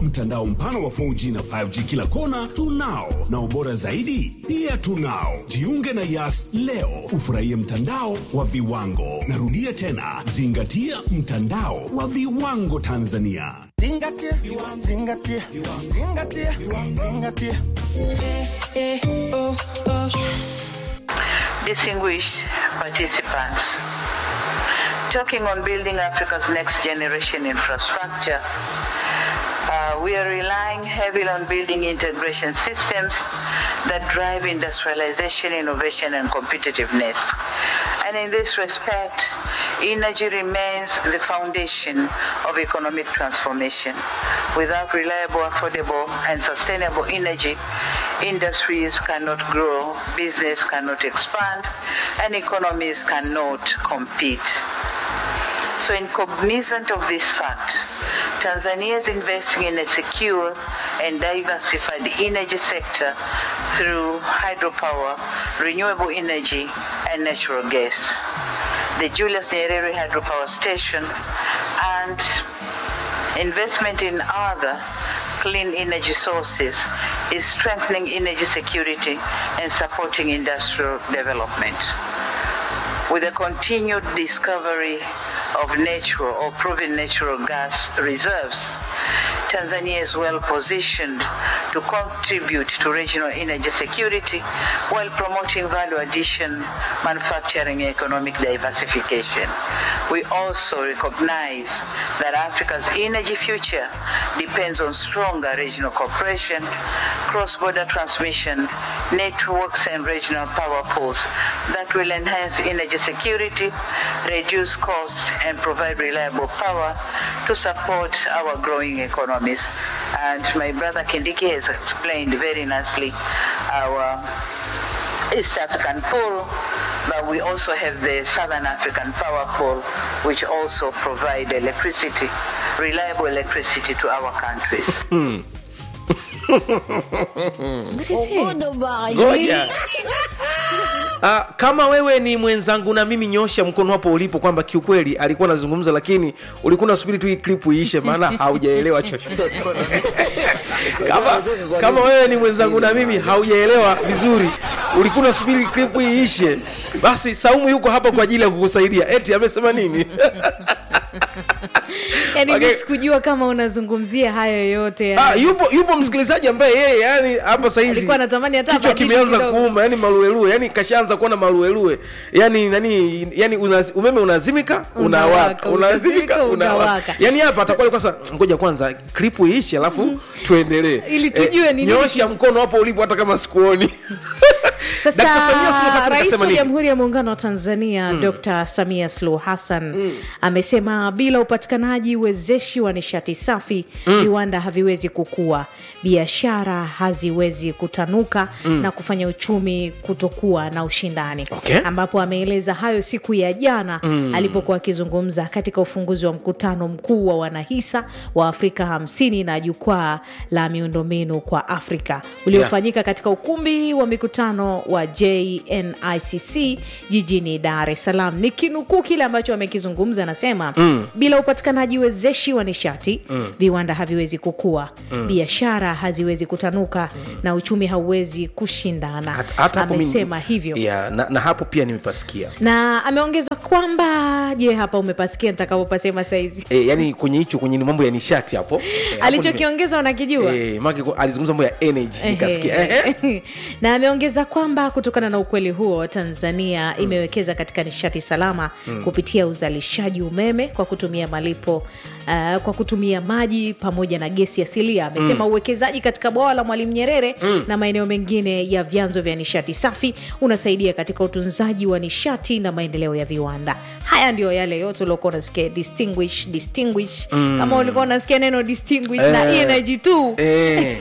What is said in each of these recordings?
mtandao mpana wa 4G na 5G kila kona tunao, na ubora zaidi pia tunao. Jiunge na Yas leo ufurahie mtandao wa viwango. Narudia tena, zingatia mtandao wa viwango Tanzania. Zingatia, zingatia, zingatia, zingatia. Distinguished participants, talking on building Africa's next generation infrastructure, uh, we are relying heavily on building integration systems that drive industrialization, innovation, and competitiveness. And in this respect, energy remains the foundation of economic transformation. Without reliable, affordable, and sustainable energy, industries cannot grow, business cannot expand, and economies cannot compete. So, in cognizant of this fact, Tanzania is investing in a secure and diversified energy sector through hydropower, renewable energy, and natural gas. The Julius Nyerere Hydropower Station and investment in other clean energy sources is strengthening energy security and supporting industrial development. With the continued discovery of natural or proven natural gas reserves, Tanzania is well positioned to contribute to regional energy security while promoting value addition, manufacturing, and economic diversification. We also recognize that Africa's energy future depends on stronger regional cooperation, cross-border transmission, networks, and regional power pools that will enhance energy security, reduce costs, and provide reliable power to support our growing economies. And my brother Kindiki has explained very nicely our East African pool, but we also have the Southern African power pool, which also provide electricity, reliable electricity to our countries. What is it? ngoja Ah, kama wewe ni mwenzangu na mimi nyosha mkono hapo ulipo kwamba kiukweli alikuwa anazungumza lakini ulikuwa unasubiri tu hii clip iishe maana haujaelewa chochote kama, kama wewe ni mwenzangu na mimi haujaelewa vizuri ulikuwa unasubiri clip hii iishe basi saumu yuko hapa kwa ajili ya kukusaidia eti amesema nini yani Okay. mi sikujua kama unazungumzia hayo yote yani. Ah, yupo yupo msikilizaji ambaye yeye yani hapa saizi Alikuwa anatamani hata kichwa abadili kimeanza kidogo. kuuma yani maluelue yani kashaanza kuona maluelue yani nani yani unaz, umeme unazimika unawaka Unawaka, unazimika unazimika, unawaka unawaka. yani hapa atakuwa kwanza ngoja kwanza klipu iishe alafu tuendelee Ili tujue ni nini nyosha mkono hapo ulipo hata kama sikuoni Sasa Dr. Samia Suluhu Hassan rais kasema wa nini? Jamhuri ya Muungano wa Tanzania Dr. Samia Suluhu Hassan amesema bila upatikanaji wezeshi wa nishati safi viwanda haviwezi kukua, biashara haziwezi kutanuka na kufanya uchumi kutokuwa na ushindani Okay. ambapo ameeleza hayo siku ya jana alipokuwa akizungumza katika ufunguzi wa mkutano mkuu wa wanahisa wa Afrika hamsini na jukwaa la miundombinu kwa Afrika uliofanyika katika ukumbi wa mikutano wa JNICC jijini Dar es Salaam. Ni kinukuu kile ambacho amekizungumza, anasema bila upatikanaji wezeshi wa nishati viwanda haviwezi kukua, biashara haziwezi kutanuka na uchumi hauwezi kushindana. Hata- hata hapo mimi- Amesema hivyo yeah, na, na hapo pia nimepasikia na ameongeza kwamba je hapa umepasikia nitakapopasema saizi e, yani kwenye hicho kwenye mambo ya nishati hapo e, hapo nime- alichokiongeza unakijua Eh, maana kwa- alizungumza mambo ya energy nikasikia ehe. Ehe. na ameongeza kwamba kutokana na ukweli huo tanzania imewekeza katika nishati salama kupitia uzalishaji umeme kwa kutumia malipo uh, kwa kutumia maji pamoja na gesi asilia amesema uwekezaji katika bwawa la mwalimu nyerere na maeneo mengine ya vyanzo vya nishati safi unasaidia katika utunzaji wa nishati na maendeleo ya viwanda haya ndio yale yote uliokuwa unasikia distinguish distinguish kama ulikuwa unasikia neno distinguish na Eh. energy tu Eh.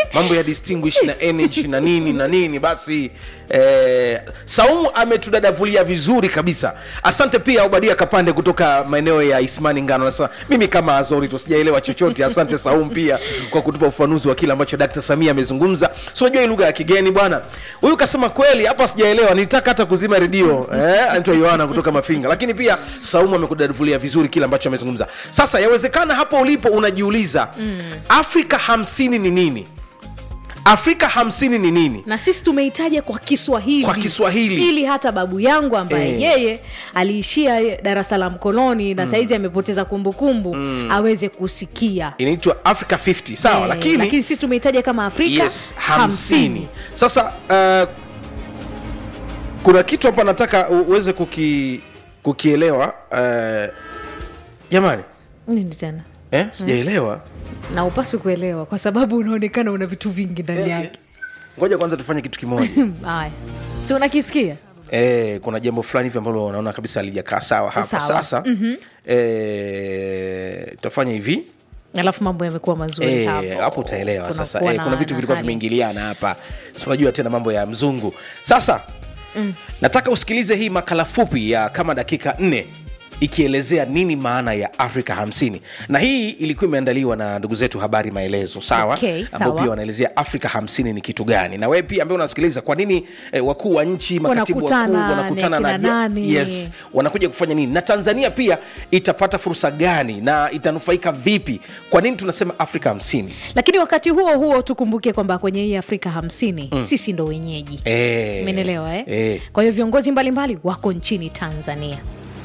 mambo ya distinguish na energy na nini na nini basi eh, saumu ametudadavulia vizuri kabisa asante pia obadia kapande kutoka maeneo ya ismani ngano nasema mimi kama azori tusijaelewa chochote asante saumu pia kwa kutupa ufafanuzi wa kile ambacho dkt samia amezungumza si unajua hii lugha ya kigeni bwana huyu kasema kweli hapa sijaelewa nitaka hata kuzima redio eh, anaitwa yohana kutoka mafinga lakini pia saumu amekudadavulia vizuri kile ambacho amezungumza sasa yawezekana hapo ulipo unajiuliza mm. afrika hamsini ni nini afrika hamsini ni nini na sisi tumeitaja kwa kiswahili Kwa Kiswahili. ili hata babu yangu ambaye Eh. yeye aliishia darasa la mkononi na saizi amepoteza kumbukumbu aweze kusikia inaitwa africa 50 sawa Eh, lakini, lakini sisi tumeitaja kama afrika yes hamsini sasa uh, kuna kitu hapa nataka u- uweze kuki, kukielewa uh, jamani nini tena eh, sijaelewa na upaswi kuelewa kwa sababu unaonekana una vitu vingi ndani yake ngoja kwanza tufanye kitu kimoja haya si unakisikia eh, kuna jambo fulani hivi ambalo unaona kabisa alijakaa sawa hapa Sawa. sasa mm-hmm. eh, tutafanya hivi alafu mambo yamekuwa mazuri Eh, hapo. hapo utaelewa sasa Kunakuwa eh, na- kuna vitu na vilikuwa hali. vimeingiliana hapa si unajua tena mambo ya mzungu sasa mm. nataka usikilize hii makala fupi ya kama dakika nne ikielezea nini maana ya afrika 50 na hii ilikuwa imeandaliwa na ndugu zetu habari maelezo sawa Okay, ambao sawa. pia wanaelezea afrika 50 ni kitu gani na wewe pia ambaye unasikiliza kwa nini eh, wakuu wa nchi makatibu wakuu Wanakutana, wanakutana ni na akina nani? yes wanakuja kufanya nini na tanzania pia itapata fursa gani na itanufaika vipi kwa nini tunasema afrika 50 lakini wakati huo huo tukumbuke kwamba kwenye hii afrika hamsini sisi ndo wenyeji Eh, umenelewa eh? eh. kwa hiyo viongozi mbalimbali wako nchini tanzania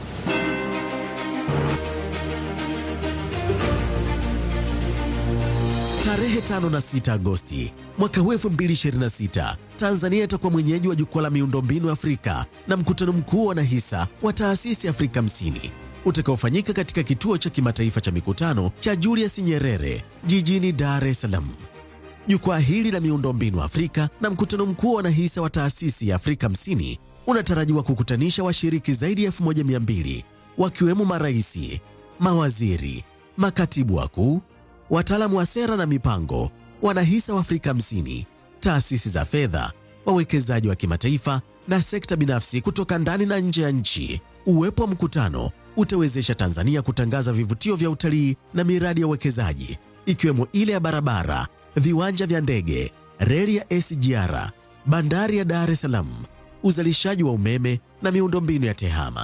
Tarehe tano na sita Agosti mwaka huu 2026 Tanzania itakuwa mwenyeji wa jukwaa la miundombinu Afrika na mkutano mkuu wa wanahisa wa taasisi Afrika 50 utakaofanyika katika kituo cha kimataifa cha mikutano cha Julius Nyerere jijini Dar es Salaam. Jukwaa hili la miundombinu Afrika na mkutano mkuu wa wanahisa wa taasisi ya Afrika 50 unatarajiwa kukutanisha washiriki zaidi ya 1200 wakiwemo maraisi, mawaziri, makatibu wakuu, wataalamu wa sera na mipango, wanahisa wa Afrika 50, taasisi za fedha, wawekezaji wa kimataifa na sekta binafsi kutoka ndani na nje ya nchi. Uwepo wa mkutano utawezesha Tanzania kutangaza vivutio vya utalii na miradi ya uwekezaji ikiwemo ile ya barabara, viwanja vya ndege, reli ya SGR, bandari ya Dar es Salaam, uzalishaji wa umeme na miundombinu ya tehama.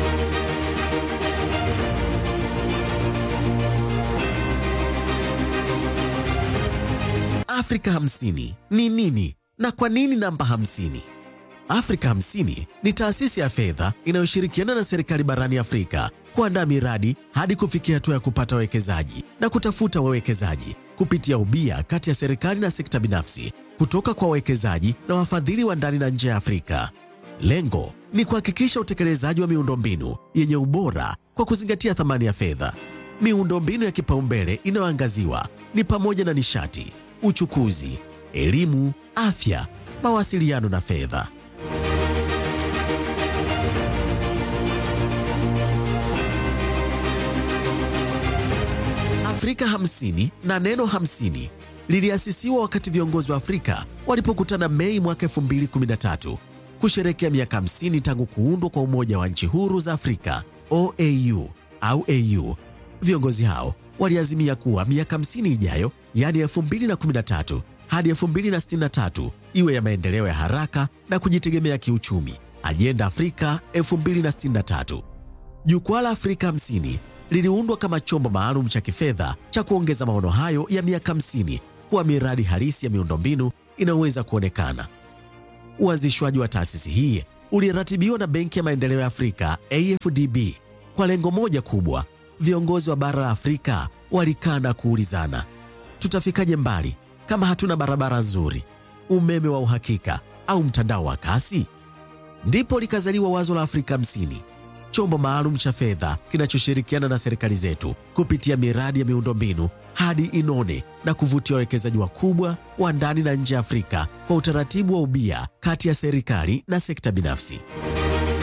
Afrika 50 ni nini na kwa nini namba 50? Afrika 50 ni taasisi ya fedha inayoshirikiana na serikali barani Afrika kuandaa miradi hadi kufikia hatua ya kupata wawekezaji na kutafuta wawekezaji kupitia ubia kati ya serikali na sekta binafsi kutoka kwa wawekezaji na wafadhili wa ndani na nje ya Afrika. Lengo ni kuhakikisha utekelezaji wa miundombinu yenye ubora kwa kuzingatia thamani ya fedha. Miundombinu ya kipaumbele inayoangaziwa ni pamoja na nishati, uchukuzi, elimu, afya, mawasiliano na fedha. Afrika 50 na neno 50 liliasisiwa wakati viongozi wa Afrika walipokutana Mei mwaka 2013 kusherekea miaka 50 tangu kuundwa kwa Umoja wa Nchi Huru za Afrika OAU au AU. Viongozi hao waliazimia kuwa miaka 50 ijayo, yaani 2013 hadi 2063 iwe ya maendeleo ya haraka na kujitegemea kiuchumi, Ajenda Afrika 2063. Jukwaa la Afrika 50 liliundwa kama chombo maalum cha kifedha cha kuongeza maono hayo ya miaka 50 kuwa miradi halisi ya miundombinu inayoweza kuonekana. Uanzishwaji wa taasisi hii uliratibiwa na Benki ya Maendeleo ya Afrika AFDB kwa lengo moja kubwa. Viongozi wa bara la Afrika walikaa na kuulizana, tutafikaje mbali kama hatuna barabara nzuri, umeme wa uhakika au mtandao wa kasi? Ndipo likazaliwa wazo la Afrika 50, chombo maalum cha fedha kinachoshirikiana na serikali zetu kupitia miradi ya miundombinu hadi inone na kuvutia wawekezaji wakubwa wa ndani na nje ya Afrika kwa utaratibu wa ubia kati ya serikali na sekta binafsi.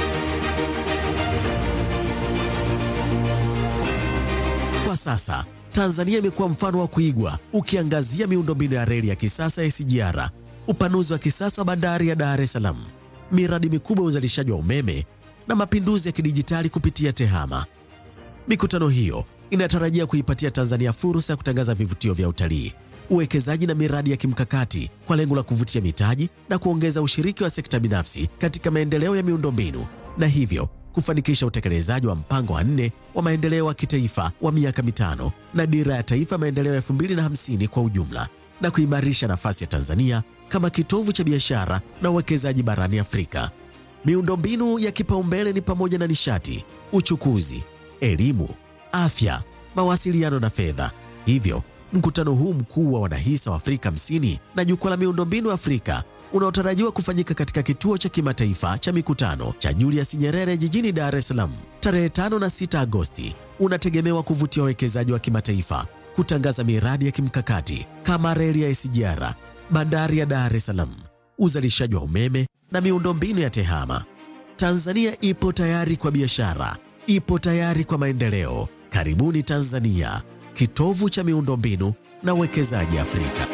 Kwa sasa Tanzania imekuwa mfano wa kuigwa ukiangazia miundombinu ya reli ya kisasa ya SGR, upanuzi wa kisasa wa bandari ya Dar es Salaam, miradi mikubwa ya uzalishaji wa umeme na mapinduzi ya kidijitali kupitia TEHAMA. Mikutano hiyo inatarajia kuipatia Tanzania fursa ya kutangaza vivutio vya utalii, uwekezaji na miradi ya kimkakati kwa lengo la kuvutia mitaji na kuongeza ushiriki wa sekta binafsi katika maendeleo ya miundombinu na hivyo kufanikisha utekelezaji wa mpango wa nne wa maendeleo wa kitaifa wa miaka mitano na dira ya taifa maendeleo ya 2050 kwa ujumla na kuimarisha nafasi ya Tanzania kama kitovu cha biashara na uwekezaji barani Afrika. Miundombinu ya kipaumbele ni pamoja na nishati, uchukuzi, elimu, afya, mawasiliano na fedha. Hivyo, mkutano huu mkuu wa wanahisa wa Afrika 50 na jukwaa la miundombinu Afrika unaotarajiwa kufanyika katika kituo cha kimataifa cha mikutano cha Julius Nyerere jijini Dar es Salaam tarehe 5 na 6 Agosti unategemewa kuvutia wawekezaji wa kimataifa, kutangaza miradi ya kimkakati kama reli ya SGR, bandari ya Dar es Salaam, uzalishaji wa umeme na miundombinu ya TEHAMA. Tanzania ipo tayari kwa biashara, ipo tayari kwa maendeleo. Karibuni Tanzania, kitovu cha miundombinu na uwekezaji Afrika.